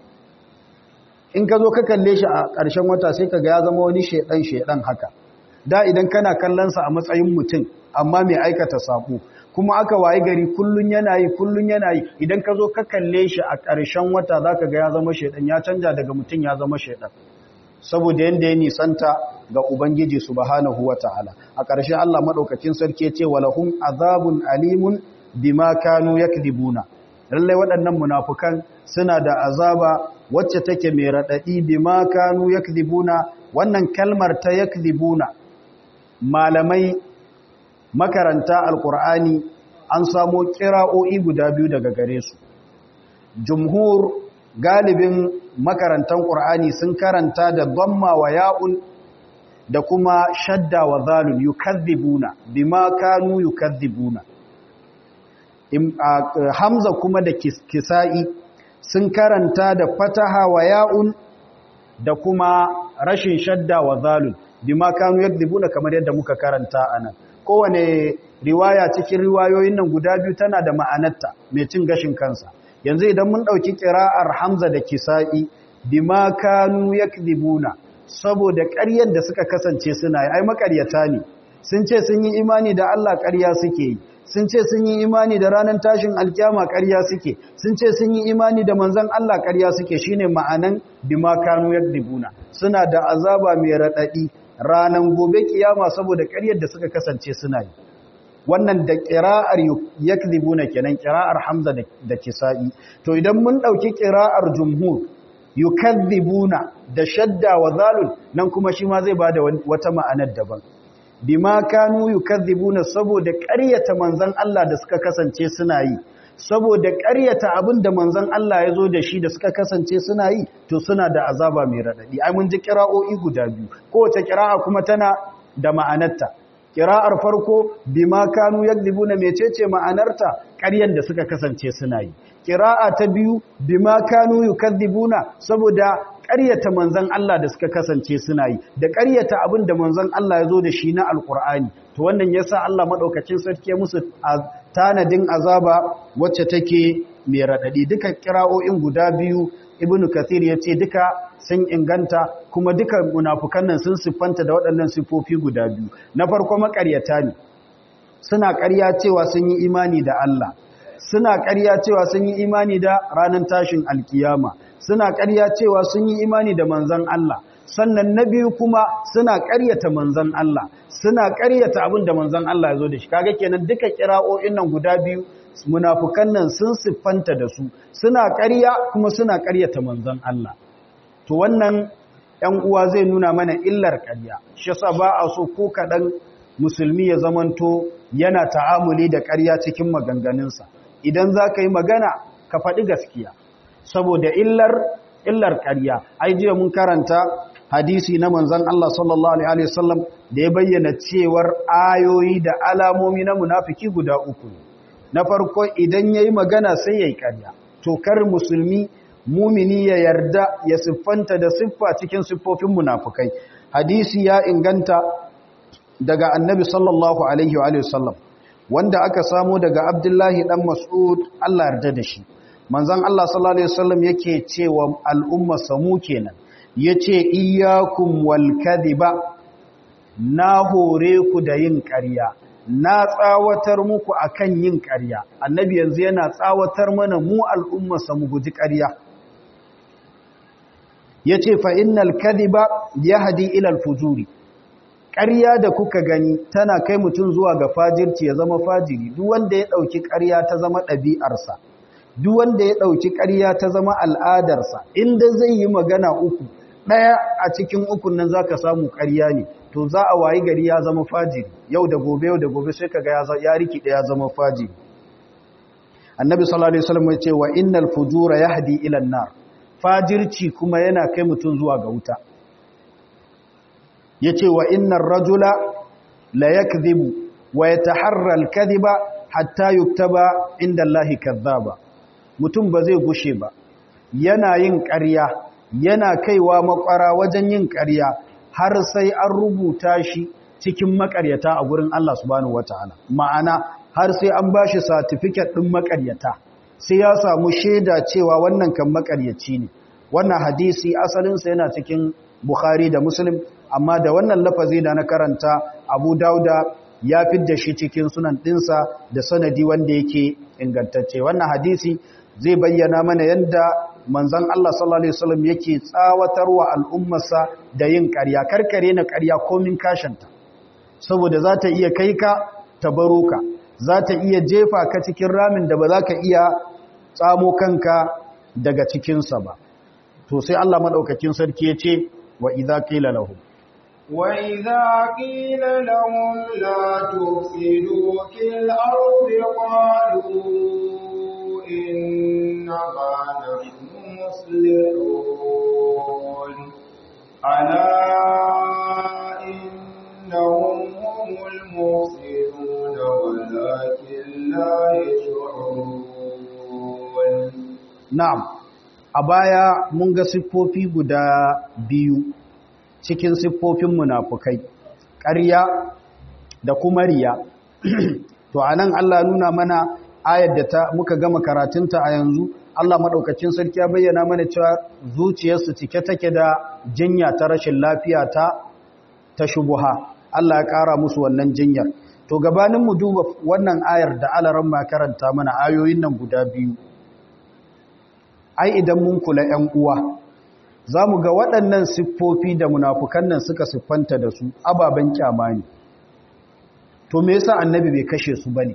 in ka zo ka kalle shi a ƙarshen wata sai ka ga ya zama wani shaidan-shaidan haka da idan kana kallonsa a matsayin mutum amma mai aikata sabo kuma aka waye gari kullun yana yi kullun yana yi idan ka zo ka kalle shi a ƙarshen wata za ka ga ya zama shaidan ya canja daga mutum ya zama shaidan saboda yanda ya nisanta ga Ubangiji subhanahu wa ta'ala a ƙarshe Allah maɗaukakin sarki ce walahum azabun alimun bima kanu yakdibuna lallai waɗannan munafukan suna da azaba wacce take mai raɗaɗi bima kanu yakdibuna wannan kalmar ta yakdibuna malamai makaranta alkur'ani an samo kira'o'i guda biyu daga gare su jumhur galibin makarantan ƙur'ani sun karanta da dhamma wa ya'un da kuma shadda wa zalun yukazzibuna bima kanu yukazzibuna hamza kuma da kisa'i sun karanta da fataha wa ya'un da kuma rashin shadda wa zalun bima kanu yakzibuna kamar yadda muka karanta anan kowane riwaya cikin riwayoyin nan guda biyu tana da ma'anarta mai cin gashin kansa yanzu idan mun ɗauki ƙira'ar hamza da kisa'i bima kanu yakdibuna saboda ƙaryar da suka kasance suna yi ai makaryata ne sun ce sun yi imani da Allah ƙarya suke yi sun ce sun yi imani da ranar tashin alkiyama ƙarya suke sun ce sun yi imani da manzon Allah ƙarya suke shine ma'anan bima kanu yakdibuna suna da azaba mai raɗaɗi ranan gobe kiyama saboda ƙaryar da suka kasance suna yi wannan da ƙira'ar yakdibuna kenan ƙira'ar Hamza da Kisa'i to idan mun ɗauki ƙira'ar jumhur yukadhibuna da shadda wa zalul nan kuma shi ma zai bada wata ma'anar daban bima kanu yukadhibuna saboda ƙaryata manzon Allah da suka kasance suna yi saboda ƙaryata abin da manzon Allah ya zo da shi da suka kasance suna yi to suna da azaba mai radadi ai mun ji ƙira'o'i guda biyu kowace ƙira'a kuma tana da ma'anarta ƙira'ar farko bima kanu yakdhibuna mecece ma'anarta ƙaryan da suka kasance suna yi ƙira'a ta biyu bima kanu yukadhibuna saboda ƙaryata manzon Allah da suka kasance suna yi da ƙaryata abin da manzon Allah ya zo da shi na alƙur'ani to wannan yasa Allah madaukakin sarki musu tanadin azaba wacce take mai radadi duka ƙira'o'in guda biyu ibnu kathir ya ce duka sun inganta kuma duka munafukan nan sun siffanta da waɗannan siffofi guda biyu na farko maƙaryata ne suna ƙarya cewa sun yi imani da Allah suna ƙarya cewa sun yi imani da ranar tashin alkiyama suna ƙarya cewa sun yi imani da manzon Allah sannan na biyu kuma suna ƙaryata manzon Allah suna ƙaryata abin da manzon Allah ya zo da shi kaga kenan duka kira'o'in nan guda biyu munafukan nan sun siffanta da su suna ƙarya kuma suna ƙaryata manzon Allah to wannan ‘yan uwa zai nuna mana illar ƙarya shi yasa ba a so ko kaɗan musulmi ya zamanto yana ta'amuli da ƙarya cikin maganganunsa idan za ka yi magana ka faɗi gaskiya saboda illar illar ƙarya ai jiya mun karanta hadisi na manzon Allah sallallahu alaihi wasallam da ya bayyana cewar ayoyi da alamomi na munafiki guda uku na farko idan yayi magana sai yayi ƙarya to kar musulmi mumini ya yarda ya siffanta da siffa cikin siffofin munafukai hadisi ya inganta daga annabi sallallahu alaihi wa sallam wanda aka samu daga abdullahi dan mas'ud Allah yarda da shi manzon Allah sallallahu alaihi wasallam yake cewa al'umma samu kenan yace iyyakum wal kadhiba na hore ku da yin ƙarya na tsawatar muku akan yin ƙarya annabi yanzu yana tsawatar mana mu al'umma samu guji ƙarya ya ce fa'innal kadiba ya hadi ilal fujuri ƙarya da kuka gani tana kai mutum zuwa ga fajirci ya zama fajiri duk wanda ya ɗauki ƙarya ta zama ɗabi'arsa duk wanda ya ɗauki ƙarya ta zama al'adarsa inda zai yi magana uku ɗaya a cikin ukun nan za ka samu ƙarya ne to za a wayi gari ya zama fajiri yau da gobe yau da gobe sai ka ga ya riki ɗaya zama fajiri annabi sallallahu alaihi wasallam ya ce wa innal fujura yahdi ila nar fajirci kuma yana kai mutum zuwa ga wuta ya ce wa innan rajula la ya wa ya taharral kadhiba hatta yuktaba inda Allah kazzaba mutum ba zai gushe ba yana yin ƙarya yana kaiwa makwara wajen yin ƙarya har sai an rubuta shi cikin makaryata a gurin Allah subhanahu wataala ma'ana har sai an bashi certificate din makaryata sai ya samu shaida cewa wannan kan makaryaci ne wannan hadisi asalinsa yana cikin Bukhari da Muslim amma da wannan lafazi da na karanta Abu Dauda ya fidda shi cikin sunan dinsa da sanadi wanda yake ingantacce wannan hadisi zai bayyana mana yanda manzon Allah sallallahu alaihi wasallam yake tsawatarwa al'ummarsa da yin ƙarya karkare na ƙarya komin kashanta saboda za ta iya kai ka ta baro ka za ta iya jefa ka cikin ramin da ba za ka iya tsamo kanka daga cikinsa ba to sai Allah madaukakin sarki ya ce wa idza qila lahum wa idza qila lahum la tufsidu fil ardi qalu inna nahnu muslihun ala innahum humul mufsidun walakin la yash'urun na'am a baya mun ga siffofi guda biyu cikin siffofin munafukai ƙarya da kuma riya to anan Allah nuna mana ayar da ta muka gama karatunta a yanzu Allah madaukakin sarki ya bayyana mana cewa zuciyarsu cike take da jinya ta rashin lafiya ta ta shubuha Allah ya ƙara musu wannan jinyar to gabanin mu duba wannan ayar da alaran ma karanta mana ayoyin nan guda biyu ai idan mun kula ‘yan uwa za mu ga waɗannan siffofi da munafukan nan suka siffanta da su ababen kyama ne to me yasa annabi bai kashe su bane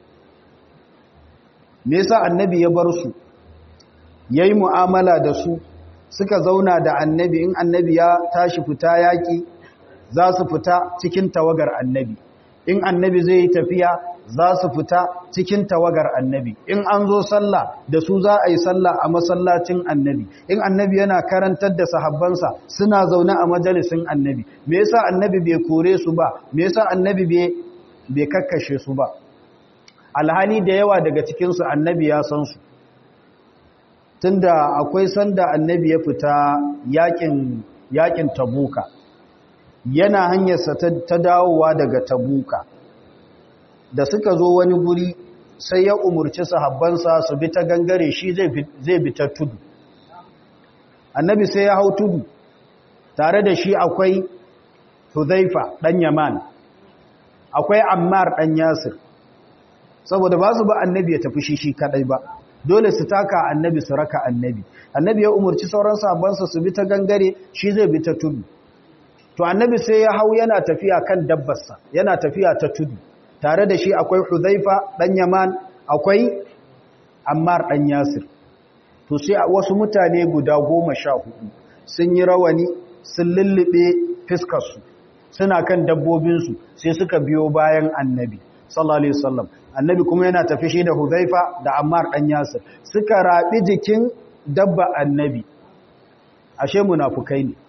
me yasa annabi ya bar su yayi mu'amala da su suka zauna da annabi in annabi ya tashi fita yaki za su fita cikin tawagar annabi in annabi zai yi tafiya za su fita cikin tawagar annabi in an zo sallah da su za a yi sallah a masallacin annabi in annabi yana karantar da sahabbansa suna zaune a majalisin annabi me yasa annabi bai kore su ba me yasa annabi bai bai kakkashe su ba alhali da yawa daga cikin su annabi ya san su tunda akwai sanda annabi ya fita yakin yakin tabuka yana hanyarsa ta dawowa daga tabuka da suka zo wani guri sai ya umurci sahabbansa su bi ta gangare shi zai bi ta tudu annabi sai ya hau tudu tare da shi akwai huzaifa ɗan yaman akwai ammar ɗan yasir saboda ba su ba annabi ya tafi shi shi kaɗai ba dole su taka annabi su raka annabi annabi ya umarci sauran sahabbansa su bi ta gangare shi zai bi ta tudu to annabi sai ya hau yana tafiya kan dabbarsa yana tafiya ta tudu tare da shi akwai huzaifa dan yaman akwai ammar dan yasir to sai wasu mutane guda goma sha hudu sun yi rawani sun lullube fiskarsu suna kan dabbobinsu sai suka biyo bayan annabi sallallahu alaihi wasallam annabi kuma yana tafi shi da huzaifa da ammar dan yasir suka rabi jikin dabba annabi ashe munafukai ne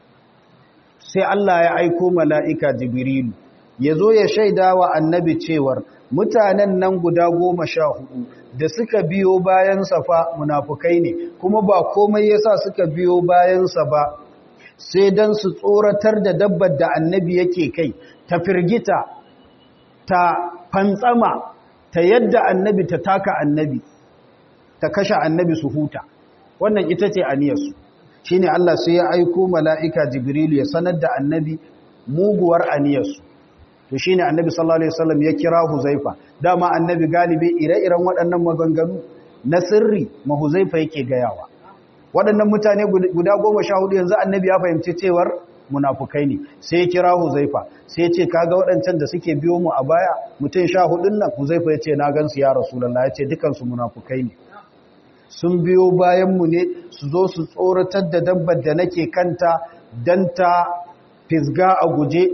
sai Allah ya aiko mala'ika jibrilu ya zo ya shaida wa annabi cewar mutanen nan guda goma sha hudu da suka biyo bayansa fa munafukai ne kuma ba komai yasa suka biyo bayansa ba sai don su tsoratar da dabbar da annabi yake kai ta firgita ta fantsama ta yadda annabi ta taka annabi ta kashe annabi su huta wannan ita ce aniyarsu shi ne Allah sai ya aiko mala'ika jibrilu ya sanar da annabi muguwar aniyarsu to shi ne annabi sallallahu Alaihi wasallam ya kira huzaifa dama annabi galibi ire-iren waɗannan maganganu na sirri ma huzaifa yake gayawa waɗannan mutane guda goma sha hudu yanzu annabi ya fahimci cewar munafukai ne sai ya kira huzaifa sai ya ce kaga waɗancan da suke biyo mu a baya mutum sha hudun nan huzaifa ya ce na gansu ya rasulallah ya ce dukansu munafukai ne sun biyo bayanmu ne su zo su tsoratar da dabbar da nake kanta don ta fisga a guje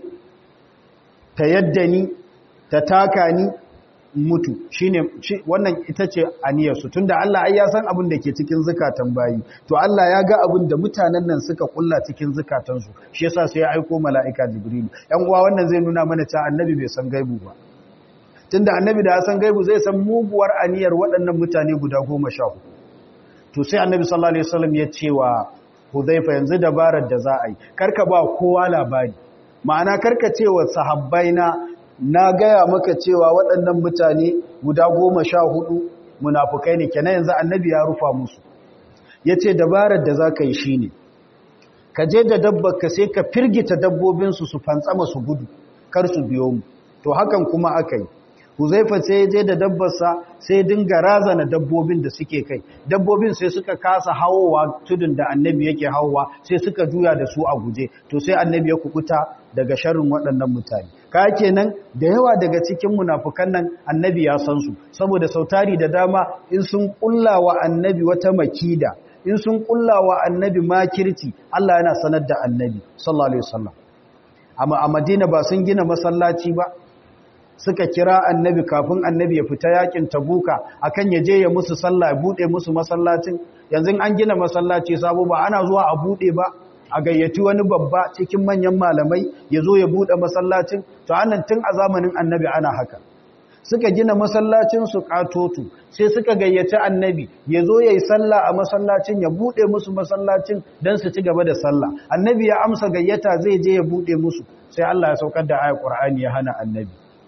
ta yadda ni ta taka ni mutu shine wannan ita ce aniyarsu tunda Allah ai ya san abin da ke cikin zukatan bayi to Allah ya ga abin da mutanen nan suka kulla cikin zukatansu shi yasa sai ya aiko mala'ika jibril yan uwa wannan zai nuna mana cewa annabi bai san gaibu ba tunda annabi da ya san gaibu zai san muguwar aniyar waɗannan mutane guda goma sha hudu to sai annabi sallallahu alaihi wasallam ya ce wa Hudhaifa yanzu dabarar da za a yi karka ba kowa labari ma'ana karka ce wa sahabbaina na gaya maka cewa waɗannan mutane guda goma sha hudu munafukai ne kenan yanzu annabi ya rufa musu ya ce dabarar da za ka yi shi ne ka je da dabbar ka sai ka firgita dabbobinsu su fantsama su gudu kar su biyo mu to hakan kuma aka yi Huzaifa sai ya je da dabbarsa sai dinga razana dabbobin da suke kai. Dabbobin sai suka kasa hawowa tudun da annabi yake hawowa sai suka juya da su a guje. To sai annabi ya kukuta daga sharrin waɗannan mutane. Ka kenan da yawa daga cikin munafukan nan annabi ya san su saboda sautari da dama in sun kulla wa annabi wata makida in sun kulla wa annabi makirci Allah yana sanar da annabi sallallahu alaihi wasallam. Amma a Madina ba sun gina masallaci ba suka kira annabi kafin annabi ya fita yakin tabuka akan ya je ya musu sallah ya bude musu masallacin yanzu an gina masallaci sabo ba ana zuwa a bude ba a gayyaci wani babba cikin manyan malamai ya zo ya bude masallacin to annan tun a zamanin annabi ana haka suka gina masallacin su katotu sai suka gayyaci annabi ya zo ya yi sallah a masallacin ya bude musu masallacin don su ci gaba da sallah annabi ya amsa gayyata zai je ya bude musu sai Allah ya saukar da ayat Qur'ani ya hana annabi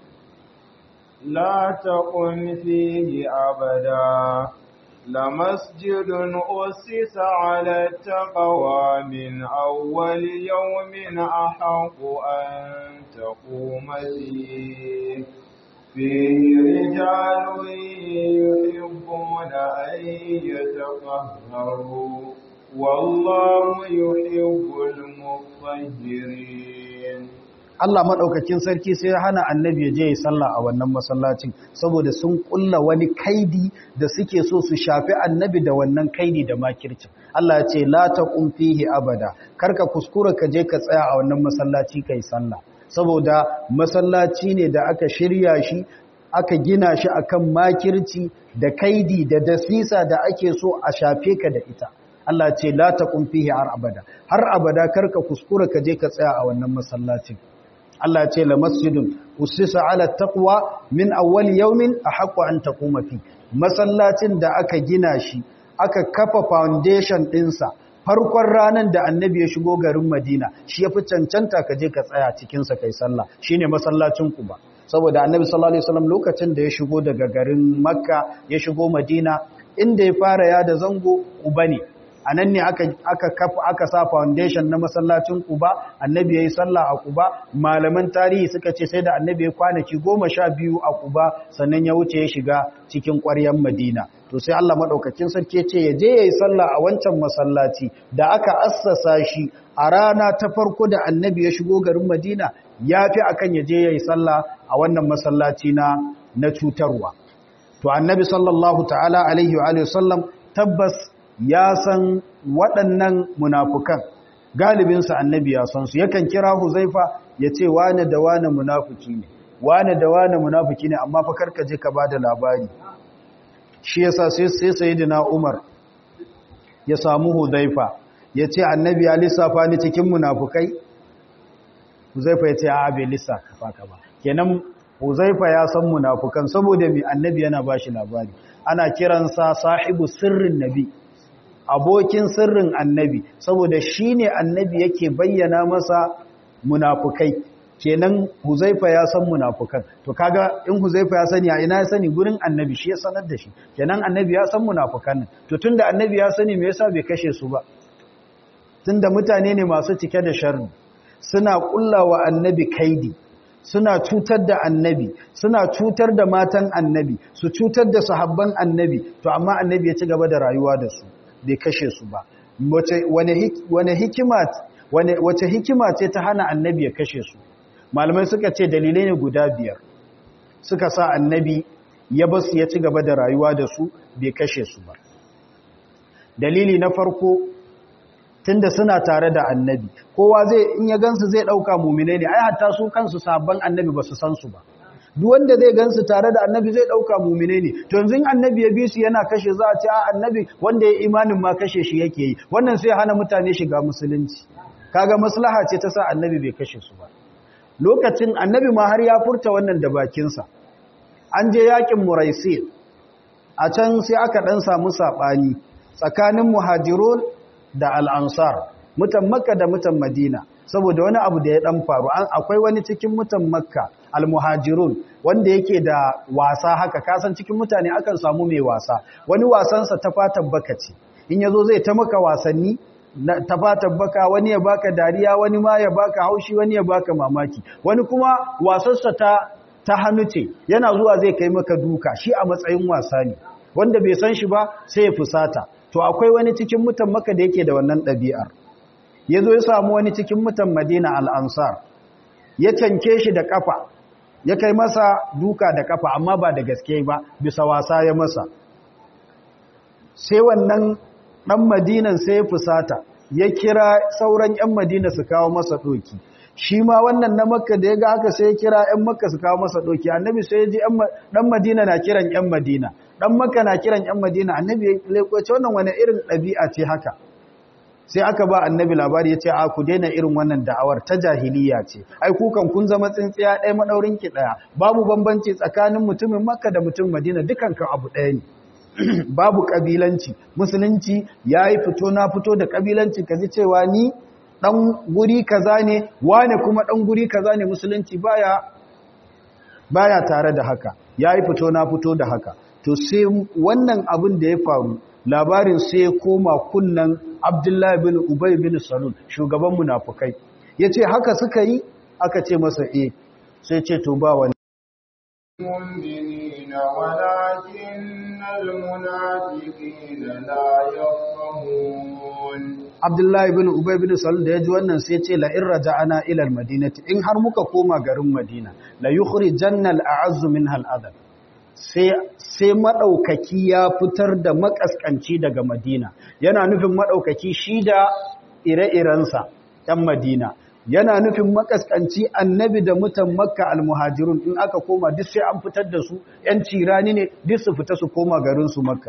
لا تقم فيه أبدا لمسجد أسس على التقوى من أول يوم أحق أن تقوم فيه فيه رجال يحبون أن يتطهروا والله يحب المطهرين Allah maɗaukakin sarki sai ya hana annabi ya je ya sallah a wannan masallacin saboda sun ƙulla wani kaidi da suke so su shafi annabi da wannan kaidi da makircin Allah ya ce la taqum fihi abada karka kuskura ka je ka tsaya a wannan masallaci kai sallah saboda masallaci ne da aka shirya shi aka gina shi akan makirci da kaidi da dasisa da ake so a shafe ka da ita Allah ce la taqum fihi har abada har abada karka kuskura ka je ka tsaya a wannan masallacin Allah ce la masjidun usisa ala taqwa min awwal yawmin ahqqu an taquma fi masallacin da aka gina shi aka kafa foundation dinsa farkon ranan da annabi ya shigo garin Madina shi yafi cancanta ka je ka tsaya cikin sa kai sallah shine masallacin Quba saboda annabi sallallahu alaihi wasallam lokacin da ya shigo daga garin Makka ya shigo Madina inda ya fara ya da zango Quba ne a nan ne aka aka sa foundation na masallacin Quba annabi yayi sallah a Quba malaman tarihi suka ce sai da annabi ya kwanaki goma sha biyu a Quba sannan ya wuce ya shiga cikin ƙwaryar Madina to sai Allah madaukakin sarki ce ya je yayi sallah a wancan masallaci da aka assasa shi a rana ta farko da annabi ya shigo garin Madina yafi akan ya je yayi sallah a wannan masallaci na na cutarwa to annabi sallallahu ta'ala alaihi wa sallam tabbas ya san waɗannan munafukan galibinsa annabi ya san su yakan kira huzaifa ya ce wane da wane munafuki ne wane da wane munafuki ne amma fa karka je ka bada labari shi yasa sai sai sayyidina Umar ya samu huzaifa ya ce annabi ya lissafa ni cikin munafukai huzaifa ya ce a bai lissafa ka ba kenan huzaifa ya san munafukan saboda mai annabi yana bashi labari ana kiransa sahibu sirrin nabi abokin sirrin annabi saboda shi ne annabi yake bayyana masa munafukai kenan huzaifa ya san munafukan to kaga in huzaifa ya sani a ina ya sani gurin annabi shi ya sanar da shi kenan annabi ya san munafukan nan to tunda annabi ya sani me yasa bai kashe su ba tunda mutane ne masu cike da sharri suna kullawa annabi kaidi suna cutar da annabi suna cutar da matan annabi su cutar da sahabban annabi to amma annabi ya ci gaba da rayuwa da su bai kashe su ba wace hikima wace hikima ce ta hana annabi ya kashe su malamai suka ce dalilai ne guda biyar suka sa annabi ya basu ya ci gaba da rayuwa da su bai kashe su ba dalili na farko tunda suna tare da annabi kowa zai in ya gansu zai dauka mu'mine ne ai hatta su kansu sabban annabi ba su san su ba duk wanda zai gansu tare da annabi zai dauka mu'mine ne to yanzu annabi ya bi su yana kashe za a ce a annabi wanda ya imanin ma kashe shi yake yi wannan sai hana mutane shiga musulunci kaga maslaha ce ta sa annabi bai kashe su ba lokacin annabi ma har ya furta wannan da bakinsa an je yakin muraisi a can sai aka dan samu sabani tsakanin muhajirun da al'ansar mutan makka da mutan madina saboda wani abu da ya dan faru akwai wani cikin mutan makka almuhajirun wanda yake da wasa haka kasan cikin mutane akan samu mai wasa wani wasansa ta fatan baka ce in yazo zai ta maka wasanni ta fatan baka wani ya baka dariya wani ma ya baka haushi wani ya baka mamaki wani kuma wasarsa ta ta hannu ce yana zuwa zai kai maka duka shi a matsayin wasa ne wanda bai san shi ba sai ya fusata to akwai wani cikin mutan maka da yake da wannan ɗabi'ar ya zo ya samu wani cikin mutan madina al'ansar ya canke shi da ƙafa ya kai masa duka da ƙafa amma ba da gaske ba bisa wasa ya masa sai wannan ɗan madinan sai ya fusata ya kira sauran ‘yan madina su kawo masa ɗoki shi ma wannan na makka da ya ga haka sai ya kira ‘yan makka su kawo masa ɗoki annabi sai ya ji ɗan madina na kiran ‘yan madina ɗan makka na kiran ‘yan madina annabi ya lekoce wannan wani irin ɗabi'a ce haka sai aka ba annabi labari ya ce a ku daina irin wannan da'awar ta jahiliya ce ai kukan kun zama tsintsiya ɗaya maɗaurin ki ɗaya babu bambanci tsakanin mutumin makka da mutumin madina dukan kan abu ɗaya ne babu ƙabilanci musulunci ya yi fito na fito da ƙabilanci ka ji cewa ni ɗan guri kaza ne wane kuma ɗan guri kaza ne musulunci baya baya tare da haka ya yi fito na fito da haka to sai wannan abin da ya faru labarin sai ya koma kunnan abdullahi bin ubay bin salul shugaban munafukai ya ce haka suka yi aka ce masa e sai ce to ba wani المؤمنين ولكن المنافقين لا يفقهون abdullahi bin ubay bin salul da ya ji wannan sai ce la in raja'ana ila almadinati in har muka koma garin madina la yukhrijanna al'azzu minha al'adab sai sai madaukaki ya fitar da makaskanci daga madina yana nufin madaukaki shi da ire-irensa ɗan madina yana nufin makaskanci annabi da mutan makka almuhajirun in aka koma duk sai an fitar da su ‘yan cirani ne duk su fita su koma garinsu makka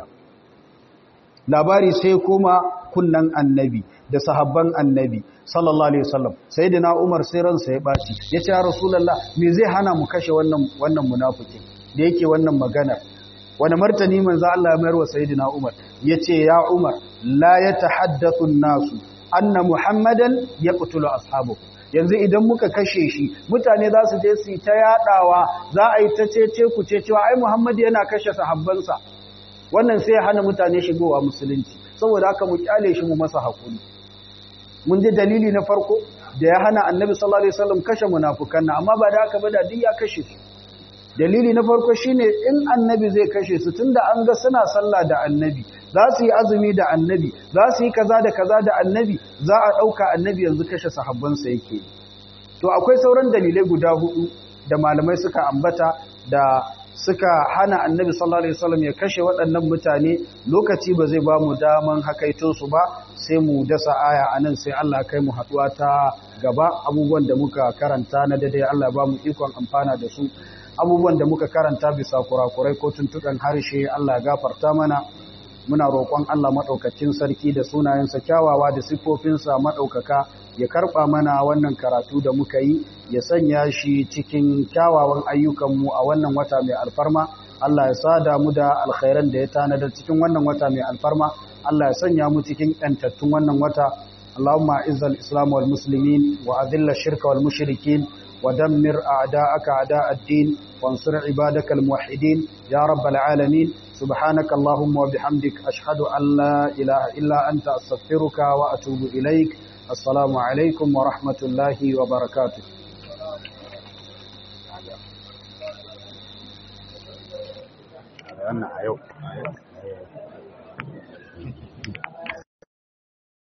labari sai koma kunnan annabi da sahabban annabi sallallahu alaihi wasallam sai da na umar sai ransa ya ɓaci ya ce ya rasulallah me zai hana mu kashe wannan wannan munafikin da yake wannan magana wani martani manzo Allah ya mayar wa sayyidina umar yace ya umar la yatahaddathu an-nasu anna muhammadan yaqtulu ashabahu yanzu idan muka kashe shi mutane za su je su ta yadawa za a yi ta cece ku ce cewa ai muhammad yana kashe sahabbansa wannan sai hana mutane shigowa musulunci saboda haka mu kyale shi mu masa hakuri mun ji dalili na farko da ya hana annabi sallallahu alaihi wasallam kashe munafukan nan amma ba da haka ba da duk ya kashe su dalili na farko shine in annabi zai kashe su tunda an ga suna sallah da annabi za su yi azumi da annabi za su yi kaza da kaza da annabi za a dauka annabi yanzu kashe sahabbansa yake to akwai sauran dalilai guda hudu da malamai suka ambata da suka hana annabi sallallahu alaihi wasallam ya kashe waɗannan mutane lokaci ba zai ba mu daman hakaito su ba sai mu dasa aya anan sai Allah kai mu haduwa ta gaba abubuwan da muka karanta na daidai Allah ba mu ikon amfana da su abubuwan da muka karanta bisa kurakurai ko tuntukan harshe Allah gafarta mana muna roƙon Allah maɗaukacin sarki da sunayensa kyawawa da siffofinsa maɗaukaka ya karɓa mana wannan karatu da muka yi ya sanya shi cikin kyawawan ayyukanmu a wannan wata mai alfarma Allah ya sada mu da alkhairan da ya tanadar cikin wannan wata mai alfarma Allah ya sanya mu cikin ƴantattun wannan wata Allahumma izzal islam wal muslimin wa adilla shirka wal mushrikin ودمر أعداءك أعداء الدين وانصر عبادك الموحدين يا رب العالمين سبحانك اللهم وبحمدك أشهد أن لا إله إلا أنت أستغفرك وأتوب إليك السلام عليكم ورحمة الله وبركاته أنا